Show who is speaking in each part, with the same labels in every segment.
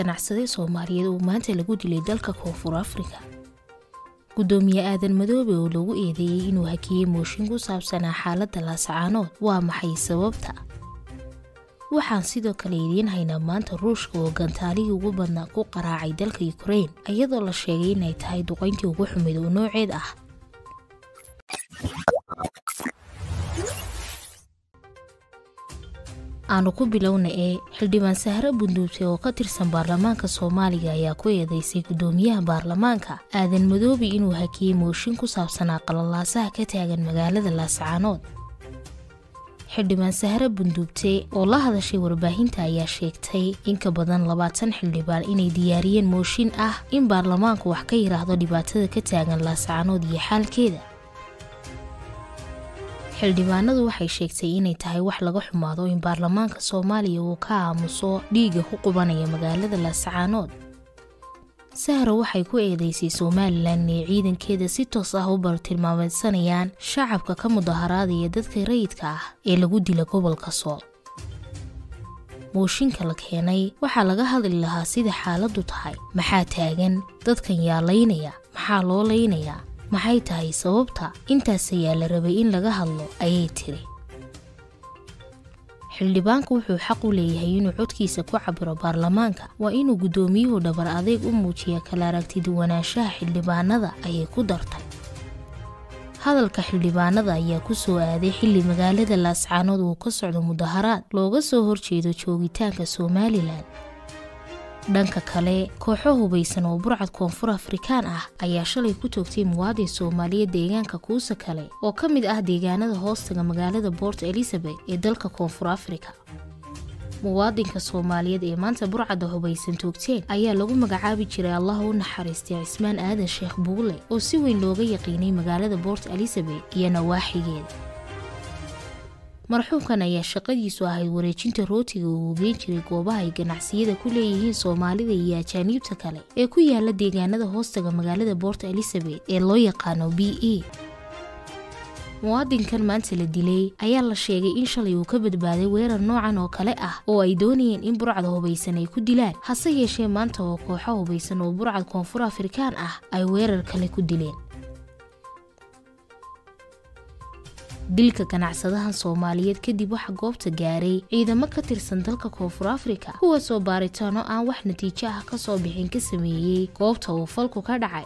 Speaker 1: ganacsade soomaaliyeed oo maanta lagu dilay dalka koonfur afrika gudoomiye aadan madoobe oo lagu eedeeyey inuu hakiyey mooshin ku saabsanaa xaaladda laasacaanood waa maxay sababta waxaan sidoo kale idiin haynaa maanta ruushka oo gantaalihii ugu badnaa ku qaraacay dalka ukrein iyadoo la sheegay inay tahay duqayntii ugu xumid oo nooceed ah aanu ku bilowna ee xildhibaan sahre bunduubte oo ka tirsan baarlamaanka soomaaliga ayaa ku eedeysay gudoomiyaha baarlamaanka aadan madoobe inuu hakiyey mooshin ku saabsanaa qalalaasaha ka taagan magaalada laasacaanood xildhibaan sahre bunduubte oo la hadashay warbaahinta ayaa sheegtay in ka badan labaatan xildhibaan inay diyaariyeen mooshin ah in baarlamaanku wax ka yidhaahdo dhibaatada ka taagan laasacaanood iyo xaalkeeda xildhibaanadu waxay sheegtay inay tahay wax laga xumaado in baarlamaanka soomaaliya uu ka aamuso dhiigga ku qubanaya magaalada laasacaanood sahra waxay ku eedeysay somalilan inay ciidankeeda si toos ah u bartilmaameysanayaan shacabka ka mudaharaadaya dadka rayidka ah ee lagu dila gobolka sool mooshinka la keenay waxaa laga hadli lahaa sida xaaladdu tahay maxaa taagan dadkan yaa laynaya maxaa loo laynayaa maxay tahay sababta intaas ayaa la rabay in laga hadlo ayay tiri xildhibaanku wuxuu xaq u leeyahay inuu codkiisa ku cabiro baarlamaanka waa inuu guddoomiyuhu dhabar adeeg u muujiya kala aragtiduwanaanshaha xildhibaanada ayay ku dartay hadalka xildhibaanada ayaa ku soo aaday xilli magaalada laascaanood uu ka socdo mudaharaad looga soo horjeedo joogitaanka somalilan dhanka kale kooxo hubaysan oo burcad koonfur afrikaan ah ayaa shalay ku toogtay muwaadin soomaaliyeed deegaanka kuusa kale oo ka mid ah deegaanada hoostaga magaalada port elizabeth ee dalka koonfur afrika muwaadinka soomaaliyeed ee maanta burcadda hubaysan toogteen ayaa lagu magacaabi jiray allah u naxariistay cismaan aadan sheekh buule oo si weyn looga yaqiinay magaalada port elizabeth iyo nawaaxigeeda marxuumkan ayaa shaqadiisu ahayd wareejinta rootiga uu geen jiray goobaha ay ganacsiyada ku leeyihiin soomaalida iyo ajaaniibta kale ee ku yaala deegaanada hoostaga magaalada port elizabeth ee loo yaqaano b e muwaadinkan maanta la dilay ayaa la sheegay in shalay uu ka badbaaday weerar noocan oo kale ah oo ay doonayeen in burcad hubaysan ay ku dilaan hase yeeshee maanta oo kooxo hubaysan oo burcad koonfur afrikaan ah ay weerar kale ku dileen dilka ganacsadahan soomaaliyeed kadib waxaa goobta gaaray ciidamo ka tirsan dalka koonfur afrika kuwaasoo baaritaano aan wax natiijo ah kasoo bixin ka sameeyey goobta uu falku ka dhacay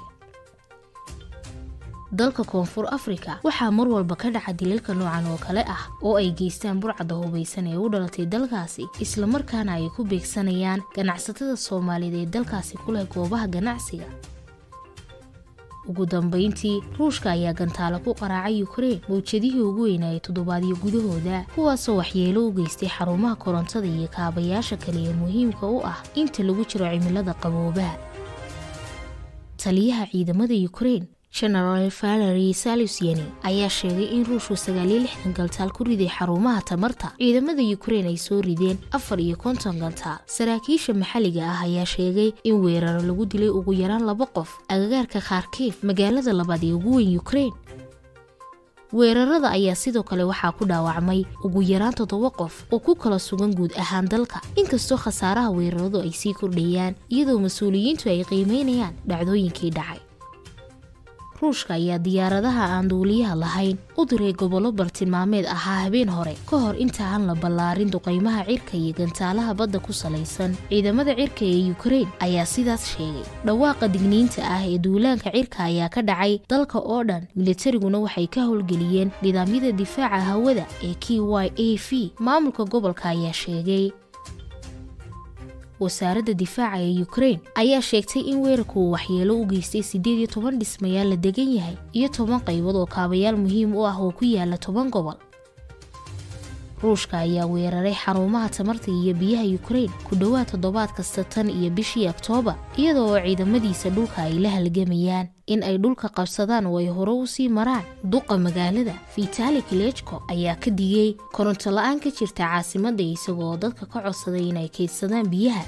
Speaker 1: dalka koonfur afrika waxaa mar walba ka dhaca dilalka noocan oo kale ah oo ay geystaan burcadda hubaysan ee u dhalatay dalkaasi islamarkaana ay ku beegsanayaan ganacsatada soomaaliyeed ee dalkaasi ku leh goobaha ganacsiga ugu dambayntii ruushka ayaa gantaalo ku qaraacay ukrein mawjadihii ugu weynaayay toddobaadyo gudahooda kuwaasoo waxyeelo u geystay xarumaha korontada iyo kaabayaasha kale ee muhiimka u ah inta lagu jiro cimilada qaboobaha taliyaha ciidamada ukrein genaraal valery salusyeni ayaa sheegay in ruushku sagaaliyo lixdan gantaal ku riday xarumaha tamarta ciidamada ukrein ay soo rideen afar iyo konton gantaal saraakiisha maxalliga ah ayaa sheegay in weeraro lagu dilay ugu yaraan laba qof agagaarka kharkiif magaalada labaad ee ugu weyn ukrein weerarada ayaa sidoo kale waxaa ku dhaawacmay ugu yaraan toddoba qof oo ku kala sugan guud ahaan dalka inkastoo khasaaraha weeraradu ay sii kordhayaan iyadoo mas-uuliyiintu ay qiimeynayaan dhacdooyinkii dhacay ruushka ayaa diyaaradaha aan duuliyaha lahayn u diray gobollo bartilmaameed ahaa habeen hore ka hor inta aan la ballaarin duqaymaha cirka iyo gantaalaha badda ku salaysan ciidamada cirka ee ukrein ayaa sidaas sheegay dhawaaqa digniinta ah ee duulaanka cirka ayaa ka dhacay dalka oo dhan militariguna waxay ka howlgeliyeen nidaamyada difaaca hawada ee k y a v maamulka gobolka ayaa sheegay wasaaradda difaaca ee ukrein ayaa sheegtay in weerarku uu waxyeelo u geystay siddeed iyo toban dhismayaal la degan yahay iyo toban qaybood oo kaabayaal muhiim u ah oo ku yaala toban gobol ruushka ayaa weeraray xarumaha tamarta iyo biyaha ukrein ku dhowaad toddobaad kasta tan iyo bishii oktoobar iyada oo ciidamadiisa dhulka ay la halgamayaan in ay dhulka qabsadaan oo ay hore u sii maraan duqa magaalada vitali kilejko ayaa ka digay koronto la-aan ka jirta caasimadda isagoo dadka ka codsaday inay kaydsadaan biyaha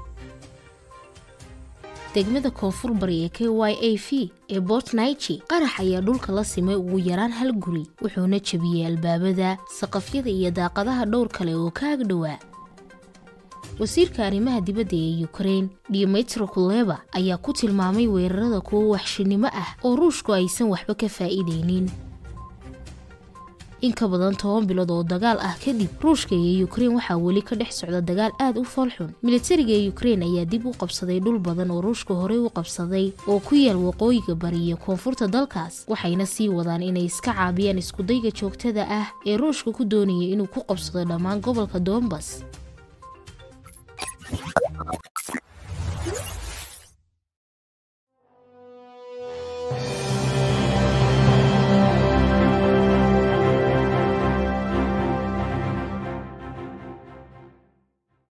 Speaker 1: degmada koonfur bari ee k y a v ee bort naichi qarax ayaa dhulka la simay ugu yaraan hal guri wuxuuna jebiyey albaabada saqafyada iyo daaqadaha dhowr kale oo ka agdhowaa wasiirka arrimaha dibadda ee ukrain dmitro kuleba ayaa ku tilmaamay weerarada kuwo waxshinimo ah oo ruushku aysan waxba ka faa'iideynin in ka badan toban bilood oo dagaal ah kadib ruushka iyo ukrein waxaa weli ka dhex socda dagaal aad u foolxun militariga ee ukrein ayaa dib u qabsaday dhul badan oo ruushka horey u qabsaday oo ku yaal waqooyiga bari iyo koonfurta dalkaas waxayna sii wadaan inay iska caabiyaan iskudayga joogtada ah ee ruushka ku doonaya inuu ku qabsado dhammaan gobolka dombas